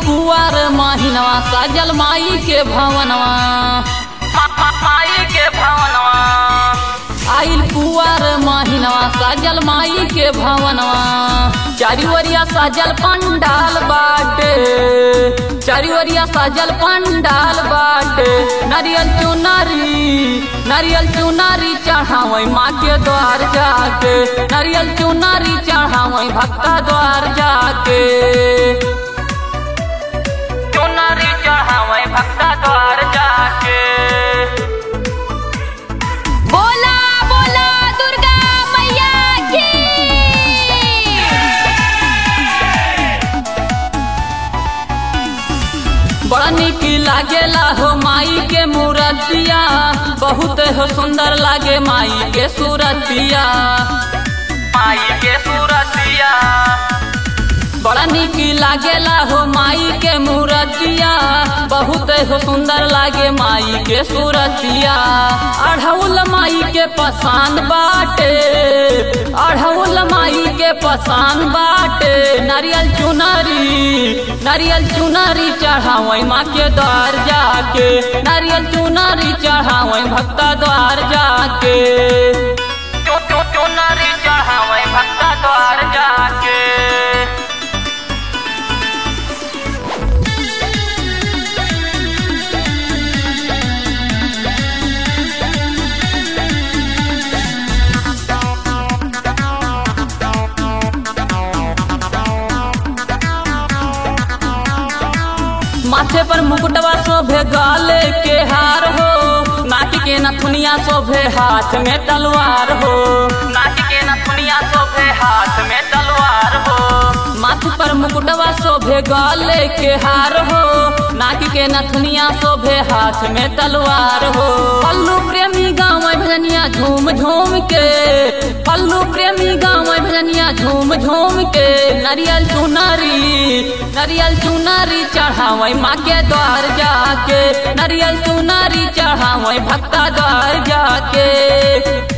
कुआर महिनवा साजल माई के भवनवा माई के भवनवा आइल कुआर महिनवा साजल माई के भवनवा चारी ओरिया साजल पंडाल बाटे चारी ओरिया साजल पंडाल बाटे नारियल चुनरी नारियल चुनरी चढ़ावई माँ के द्वार जाके नारियल चुनरी चढ़ावई भक्ता द्वार जाके चुनरी चढ़ावई भक्ता द्वार जाके बोला बोला दुर्गा मैया की बड़ा निक लागेला हो माई के मूर्तिया बहुत हो सुंदर लागे माई के सूरतिया माई के सूरतिया बड़ा निक लागेला हो माई के मूर्तिया बहुत हो सुंदर लागे माई के सूरतिया अढ़ौल माई के पसंद बाटे अढ़ौल माई के पसंद बाटे नारियल चुनरी नारियल चुनरी चढ़ावई माँ के द्वार जाके नारियल चुनरी चढ़ावई भक्ता द्वार जाके चुनरी चढ़ावई भक्ता द्वार जाके माथे पर मुकुटवा शोभे गाले के हार हो नाक के नथुनिया शोभे हाथ में तलवार हो नाक के नथुनिया शोभे हाथ में तलवार हो माथे पर मुकुटवा शोभे गाले के हार हो नाक के नथुनिया शोभे हाथ में तलवार हो पल्लू प्रेमी गाँव भजनिया झूम झूम के पल्लू प्रेमी गाँव भजनिया झूम झूम के नारियल चुनरी नारियल चुनरी चढ़ावई माँ के द्वार जाके नारियल चुनरी चढ़ावई भक्ता द्वार जाके